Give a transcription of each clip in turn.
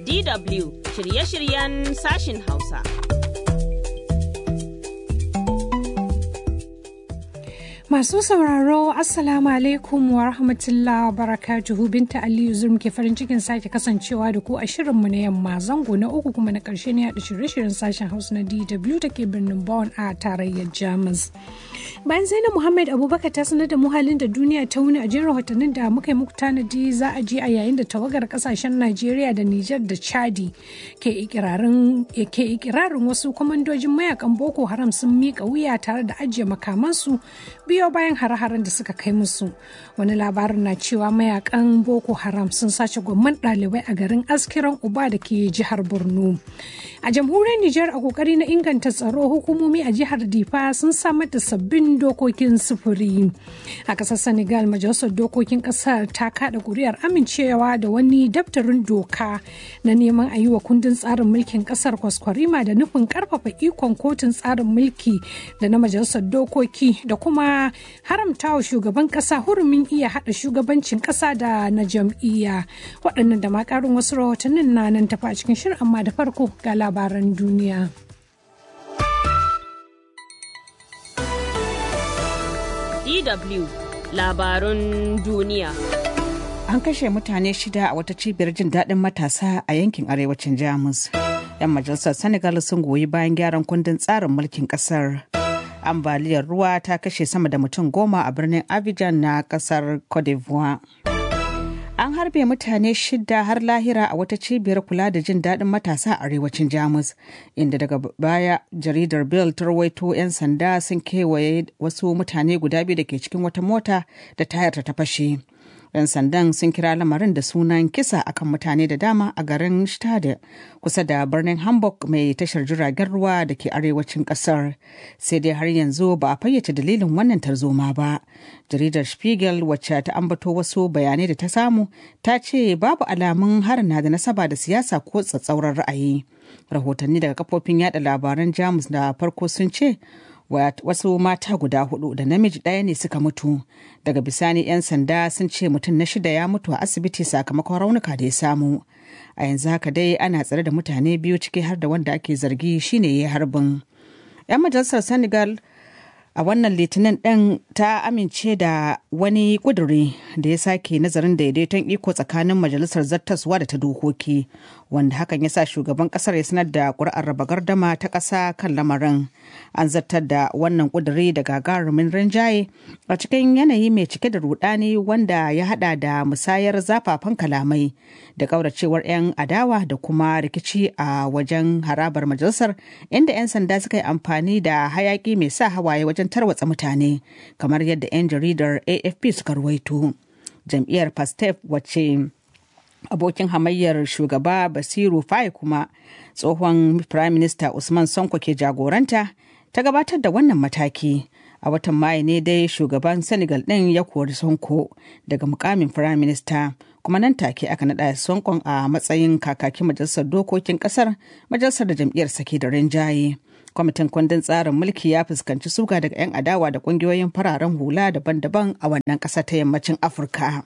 DW shirye-shiryen sashin Hausa. Masu sauraro Assalamu alaikum wa rahmatullah wa barakatuhu Binta Aliyu Zulm ke farin cikin sake kasancewa da ku a shirinmu na yamma zango na uku kuma na ƙarshe ne haɗa shirye-shiryen sashen Hausa na DW da ke birnin Bonn a tarayyar Jamus. Bayan Zainab Muhammad Abubakar ta sanar da muhalin da duniya ta wuni a jin rahotannin da muka yi muku tanadi za a je a yayin da tawagar kasashen Najeriya da Nijar da Chadi ke ikirarin wasu kwamandojin mayakan Boko Haram sun miƙa wuya tare da ajiye makamansu biyo bayan hare-haren da suka kai musu wani labarin na cewa mayakan boko haram sun sace gwamman ɗalibai a garin askiran uba da ke jihar borno a jamhuriyar nijar a kokari na inganta tsaro hukumomi a jihar difa sun samar da sabbin dokokin sufuri a ƙasar senegal majalisar dokokin ƙasar ta kaɗa ƙuri'ar amincewa da wani daftarin doka na neman a yi wa kundin tsarin mulkin ƙasar kwaskwarima da nufin ƙarfafa ikon kotun tsarin mulki da na majalisar dokoki da kuma haramta wa shugaban kasa hurumin iya hada shugabancin kasa da na jam'iyya waɗannan da makarin wasu rahotannin na nan tafa a cikin shirin amma da farko ga labaran duniya. DW labarun duniya. An kashe mutane shida a wata cibiyar jin daɗin matasa a yankin arewacin Jamus. 'Yan majalisar Senegal sun goyi bayan gyaran kundin tsarin mulkin ƙasar. ambaliyar ruwa ta kashe sama da mutum goma a birnin Abidjan na kasar Cote d'Ivoire. An harbe mutane shida har lahira a wata cibiyar kula da jin daɗin matasa a arewacin Jamus, inda daga baya jaridar Bill ta rawaito 'yan sanda sun kewaye wasu mutane guda biyu da ke cikin wata mota da tayar ta fashe. 'yan sandan sun kira lamarin da sunan kisa akan mutane da dama a garin Stade kusa da birnin Hamburg mai tashar jiragen ruwa da ke arewacin kasar. Sai dai har yanzu ba a fayyace dalilin wannan tarzoma ba. Jaridar Spiegel wacce ta ambato wasu bayanai da ta samu ta ce babu alamun harin na da nasaba da siyasa ko tsatsauran ra'ayi. Rahotanni daga kafofin yada labaran Jamus da farko sun ce wasu mata guda hudu da namiji ɗaya ne suka mutu daga bisani 'yan sanda sun ce mutum na shida ya mutu a asibiti sakamakon raunuka da ya samu a yanzu haka dai ana tsare da mutane biyu ciki har da wanda ake zargi shine ya harbin 'yan majalisar senegal a wannan litinin ɗin ta amince da wani ƙuduri da ya sake nazarin daidaiton iko tsakanin majalisar zattaswa da ta dokoki wanda hakan ya sa shugaban ƙasar ya sanar da ƙuri'ar raba gardama ta ƙasa kan lamarin an zartar da wannan ƙuduri da gagarumin rinjaye a cikin yanayi mai cike da rudani wanda ya hada da musayar zafafan kalamai da ƙauracewar 'yan adawa da kuma rikici a wajen harabar majalisar inda 'yan sanda suka yi amfani da hayaki mai sa hawaye wajen tarwatsa mutane kamar yadda 'yan jaridar afp suka ruwaito jam'iyyar pastef wacce abokin hamayyar shugaba basiru faye kuma tsohon prime minister usman sonko ke jagoranta ta gabatar da wannan mataki a watan mayu ne dai shugaban senegal ɗin ya kori sonko daga mukamin prime minister kuma nan take aka naɗa sonkon a matsayin kakakin majalisar dokokin ƙasar majalisar da jam'iyyar sake da rinjaye kwamitin kundin tsarin mulki ya fuskanci suga daga 'yan adawa da ƙungiyoyin fararen hula daban-daban a wannan ƙasa ta yammacin afirka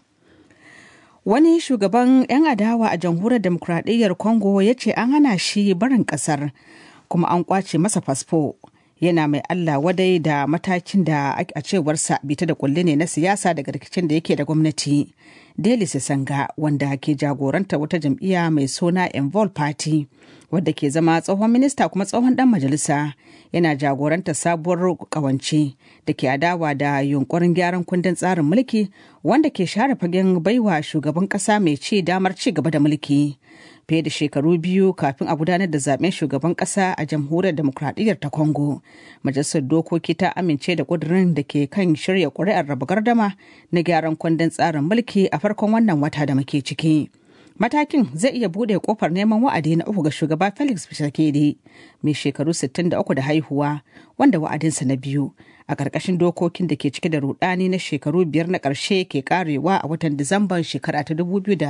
wani shugaban 'yan adawa a jamhuriyar demokuraɗiyyar congo ya ce an hana shi barin ƙasar kuma an kwace masa fasfo yana mai Allah wadai da matakin da a cewarsa bita da kulle ne na siyasa daga rikicin da yake da gwamnati. Deli Sanga wanda ke jagoranta wata jam'iyya mai suna Envol Party wadda ke zama tsohon minista kuma tsohon dan majalisa yana jagoranta sabuwar kawance da ke adawa da yunkurin gyaran kundin tsarin mulki wanda ke share fagen baiwa shugaban kasa mai ci damar ci gaba da mulki. fiye da shekaru biyu kafin a gudanar da zaben shugaban kasa a jamhuriyar demokradiyyar ta congo majalisar dokoki ta amince da kudirin da ke kan shirya kuri'ar raba gardama na gyaran kundin tsarin mulki a farkon wannan wata da muke ciki matakin zai iya bude kofar neman wa'adi na uku ga shugaba felix tshisekedi mai shekaru 63 da haihuwa wanda wa'adinsa na biyu a ƙarƙashin dokokin da ke cike da rudani na shekaru biyar na ƙarshe ke karewa a watan disamban shekara ta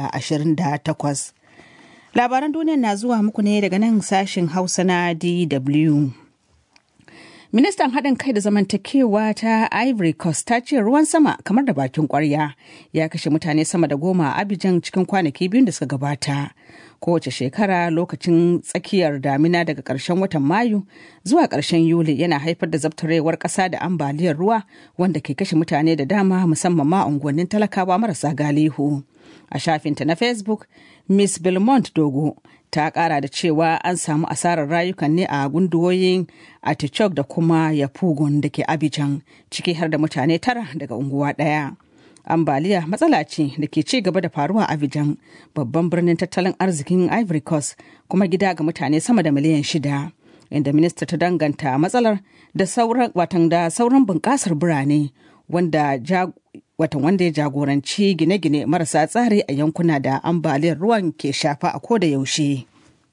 2028 labaran duniya na zuwa muku ne daga nan sashen hausa na dw Ministan haɗin kai da zamantakewa ta Ivory Coast ta ce ruwan sama kamar da bakin ƙwarya ya kashe mutane sama da goma a Abidjan cikin kwanaki biyun da suka gabata. Kowace shekara lokacin tsakiyar damina daga ƙarshen watan Mayu zuwa ƙarshen Yuli yana haifar da zabtarewar ƙasa da ambaliyar ruwa wanda ke kashe mutane da dama musamman ma unguwannin talakawa marasa galihu. A shafinta na Facebook, Miss Belmont Dogo ta kara da cewa an samu asarar rayukan ne a gunduwoyin Atichok da kuma Yapugun da ke Abidjan ciki har da mutane tara daga unguwa ɗaya. Ambaliya matsala ce da ke ci gaba da faruwa a Abidjan babban birnin tattalin arzikin Ivory Coast kuma gida ga mutane sama da miliyan shida. Inda minista ta danganta matsalar da sauran watan da sauran bunƙasar birane wanda watan wanda ya jagoranci gine-gine marasa tsari a yankuna da ambaliyar ruwan ke shafa a koda yaushe.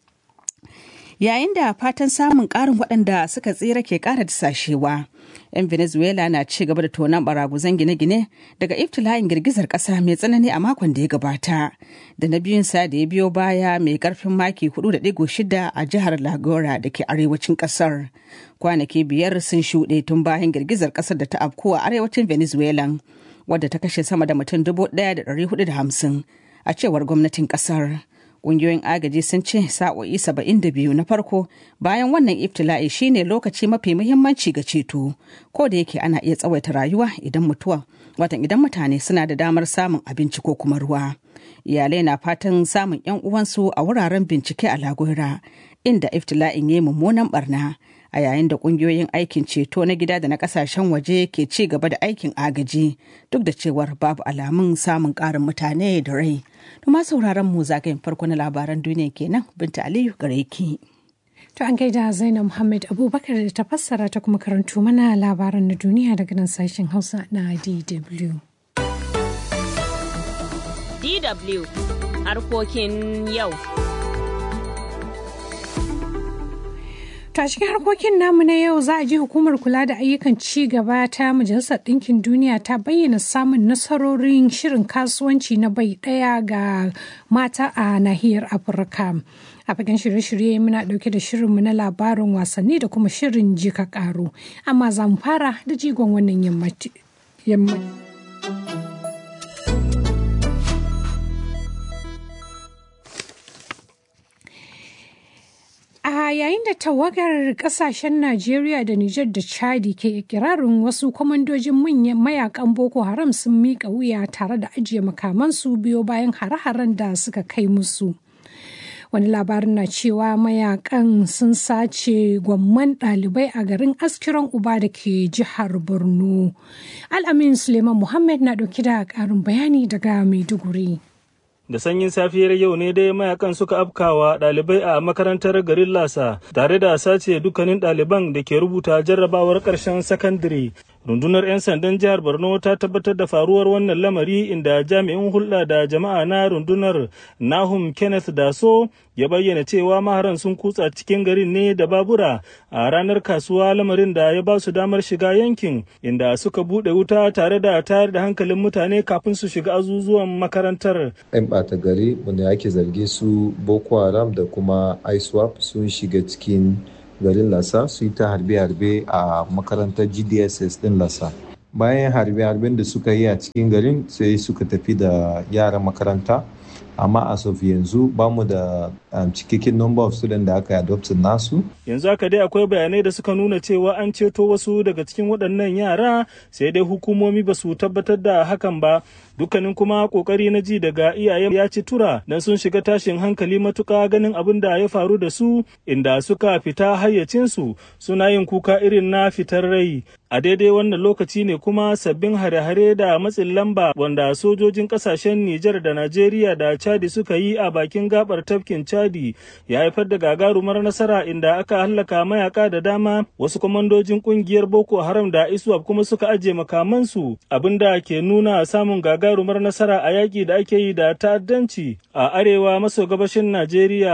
Yayin da fatan samun ƙarin waɗanda suka tsira ke ƙara dasashewa, 'yan Venezuela na ci gaba da tonon baraguzan gine-gine daga iftila'in girgizar ƙasa mai tsanani a makon da ya gabata, da na biyun sa da ya biyo baya mai ƙarfin maki 4.6 a jihar Lagora da ke arewacin ƙasar. Kwanaki biyar sun shuɗe tun bayan girgizar ƙasar da ta afko a arewacin Venezuela. wadda ta kashe sama da mutum hamsin a cewar gwamnatin kasar. Ƙungiyoyin agaji sun ce sa'o'i biyu na farko bayan wannan iftila'i shine lokaci mafi muhimmanci ga ceto ko da yake ana iya tsawaita rayuwa idan mutuwa watan idan mutane suna da damar samun abinci ko kuma ruwa. Iyalai na fatan samun 'yan uwansu a wuraren bincike a Lagora inda iftila'in ya yi mummunan barna a yayin da kungiyoyin aikin ceto na gida da na kasashen waje ke ci gaba da aikin agaji duk da cewar babu alamun samun karin mutane da rai. Tuma sauraron mu zagayen farko na labaran duniya kenan binta Aliyu gare ki. To an gaida Zainab Muhammad Abubakar da ta fassara ta kuma karanto mana labaran na duniya daga nan sashen Hausa na DW. DW harkokin yau. To a cikin harkokin namu na yau za a ji hukumar kula da ayyukan ci gaba ta Majalisar Ɗinkin Duniya ta bayyana samun nasarorin shirin kasuwanci na bai ɗaya ga mata a nahiyar Afirka. A fagen shirye-shirye muna ɗauke da shirinmu na labarin wasanni da kuma shirin jika ƙaro. Amma za mu fara da jigon wannan yammaci. A yayin da tawagar kasashen Najeriya da Nijar da Chadi ke ikirarin wasu kwamandojin manyan mayakan Boko Haram sun miƙa wuya tare da ajiye makamansu biyo bayan hare-haren da suka kai musu. Wani labarin na cewa mayakan sun sace gwamman ɗalibai a garin askiran uba da ke jihar Borno. Al'amin Suleiman Muhammad na ɗauki da ƙarin bayani daga Maiduguri. da sanyin safiyar yau ne dai mayakan suka afkawa ɗalibai a makarantar garin lasa tare da sace dukkanin ɗaliban da ke rubuta jarrabawar ƙarshen sakandare rundunar 'yan sandan jihar borno ta tabbatar da faruwar wannan lamari inda jami'in hulɗa da jama'a na rundunar nahum kenneth daso ya bayyana cewa maharan sun kutsa cikin garin ne da babura a ranar kasuwa lamarin da ya ba su damar shiga yankin inda suka buɗe wuta tare da tayar da hankalin mutane kafin su shiga azuzuwan makarantar ɓata gari wanda ake zarge su boko haram da kuma iswap sun shiga cikin garin lasa su yi ta harbe-harbe a makarantar gdss din lasa bayan harbe-harben da suka yi a cikin garin sai suka tafi da yaran makaranta amma as of yanzu ba mu da um, cikakken number of students da aka adoptin nasu. Yanzu haka dai akwai bayanai da suka nuna cewa an ceto wasu daga cikin waɗannan yara sai dai hukumomi ba su tabbatar da hakan ba. Dukkanin kuma kokari na ji daga iyayen ya ci tura dan sun shiga tashin hankali matuka ganin abin da ya faru da su inda suka fita hayyacinsu suna yin kuka irin na fitar rai. A daidai wannan lokaci ne kuma sabbin hare-hare da matsin lamba wanda sojojin kasashen Nijar da Najeriya da Chadi suka yi a bakin gabar tafkin Chadi ya haifar da gagarumar nasara inda aka hallaka mayaka da dama wasu kwamandojin kungiyar Boko Haram da ISWAP kuma suka ajiye makamansu abinda ke nuna samun gagarumar nasara a yaƙi da ake yi da ta'addanci a arewa maso gabashin Najeriya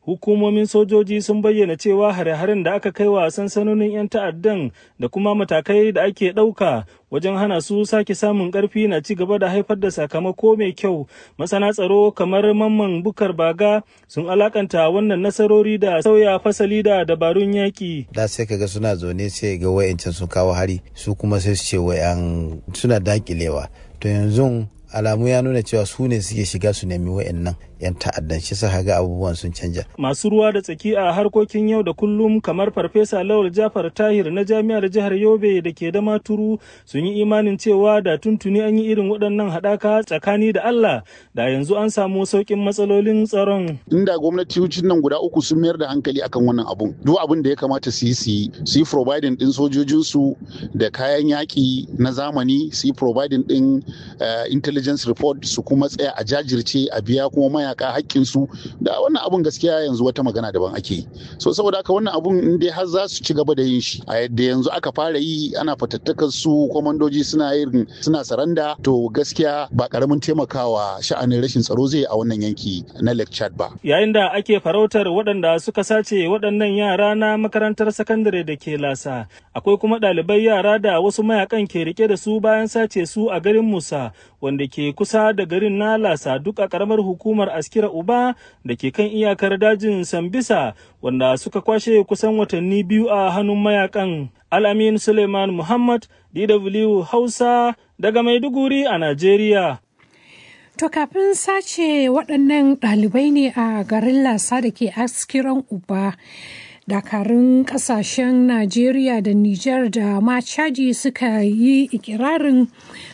hukumomin sojoji sun bayyana cewa hare-haren da aka kai wa sansanonin 'yan ta'addan da kuma matakai da ake ɗauka wajen hana su sake samun ƙarfi na ci gaba da haifar da sakamako mai kyau masana tsaro kamar mamman bukar baga sun alakanta wannan nasarori da sauya fasali da dabarun yaƙi da sai kaga suna zaune sai ga wayancan sun kawo hari su kuma sai su ce wayan suna dakilewa to yanzu alamu ya nuna cewa su ne suke shiga su nemi wayannan yan ta'addan shi sa ga abubuwan sun canja. Masu ruwa da tsaki a harkokin yau da kullum kamar Farfesa Lawal Jafar Tahir na Jami'ar Jihar Yobe da ke da maturu sun yi imanin cewa da tuntuni an yi irin waɗannan haɗaka tsakani da Allah da yanzu an samu sauƙin matsalolin tsaron. Inda gwamnatocin nan guda uku sun mayar da hankali akan wannan abun. Duk abin da ya kamata su yi su yi su yi providing ɗin sojojinsu da kayan yaƙi na zamani su yi providing ɗin intelligence report su kuma tsaya a jajirce a biya kuma maya mayaka hakkinsu da wannan abun gaskiya yanzu wata magana daban ake yi so saboda haka wannan abun in dai har za su ci gaba da yin shi a yadda yanzu aka fara yi ana fatattakar su kwamandoji suna yin suna saranda to gaskiya ba karamin taimakawa sha'anin rashin tsaro zai a wannan yanki na Lake Chad ba yayin da ake farautar waɗanda suka sace waɗannan yara na makarantar sakandare da ke lasa akwai kuma ɗalibai yara da wasu mayakan ke rike da su bayan sace su a garin Musa wanda ke kusa da garin na lasa duk a karamar hukumar askira uba da ke kan iyakar dajin sambisa wanda suka kwashe kusan watanni biyu a hannun mayakan alamin suleiman muhammad dw hausa daga maiduguri a najeriya To kafin sace waɗannan ɗalibai ne a garin lasa da ke askiran uba dakarun kasashen najeriya da niger da ma chadi suka yi ikirarin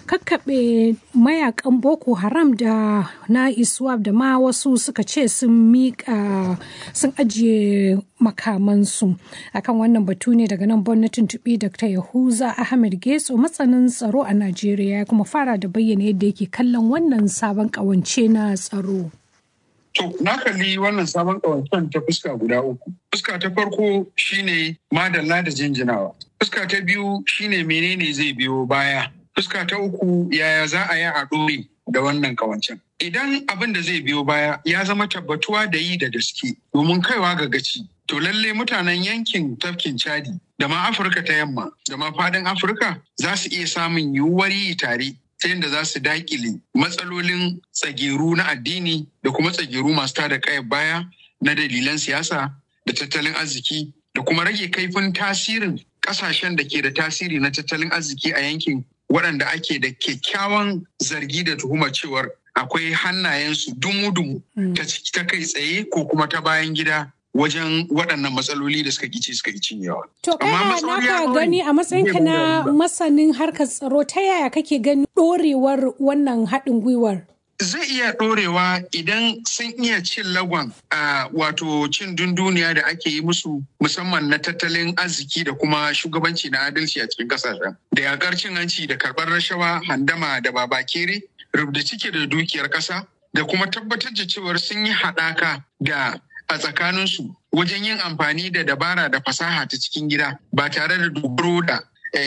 kakkaɓe mayakan boko haram da na iswap da ma wasu suka ce sun miƙa sun ajiye makamansu akan wannan batu ne daga nan gwamnatin tuɓi dr yahuza ahmed getso matsanin tsaro a najeriya ya kuma fara da bayyana yadda yake kallon wannan sabon ƙawance na tsaro To, na kalli wannan sabon ƙawancen ta fuska guda uku. Fuska ta farko shine madalla da jinjinawa. Fuska ta biyu shine menene zai biyo baya. Fuska ta uku yaya za a yi a ɗore da wannan ƙawancen. Idan abin da zai biyo baya ya zama tabbatuwa da yi da gaske domin kaiwa ga gaci. To lalle mutanen yankin tafkin Chadi da ma Afirka ta yamma da ma faɗin Afirka za su iya samun yiwuwar yi tare ta yadda za su dakile matsalolin tsageru na addini da kuma tsageru masu tada kayan baya na dalilan siyasa da tattalin arziki da kuma rage kaifin tasirin kasashen da ke da tasiri na tattalin arziki a yankin waɗanda ake da kyakkyawan zargi da tuhumar cewar akwai hannayensu dumu-dumu ta kai tsaye ko kuma ta bayan gida wajen waɗannan matsaloli da suka kici suka ci yawa. To kaya naka gani a matsayinka na masanin harkar tsaro ta yaya kake gani ɗorewar wannan haɗin gwiwar? Zai iya ɗorewa idan sun iya cin lagon a wato cin dunduniya da ake yi musu musamman na tattalin arziki da kuma shugabanci na adalci a cikin ƙasashen. Da yakar cin hanci da karɓar rashawa handama da babakere rubda cike da dukiyar ƙasa da kuma tabbatar da cewar sun yi haɗaka da a tsakaninsu wajen yin amfani da dabara da fasaha ta cikin gida ba tare da dogaro da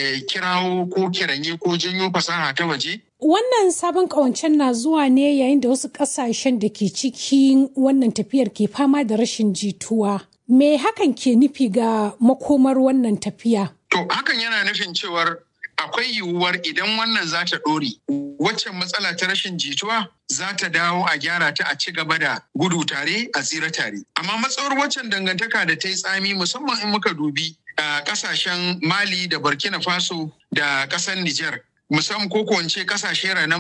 kirawo ko kiranye ko janyo fasaha ta waje. Wannan sabon ƙawancen na zuwa ne yayin da wasu ƙasashen da ke cikin wannan tafiyar ke fama da rashin jituwa. Me hakan ke nufi ga makomar wannan tafiya? To hakan yana nufin cewar akwai yiwuwar idan wannan za ta ɗore waccan matsala ta rashin jituwa za ta dawo a gyara ta a ci gaba da gudu tare a tsira tare amma matsawar waccan dangantaka da ta yi tsami musamman in muka dubi a kasashen mali da burkina faso da ƙasar niger musamman ko ko kasashe ranar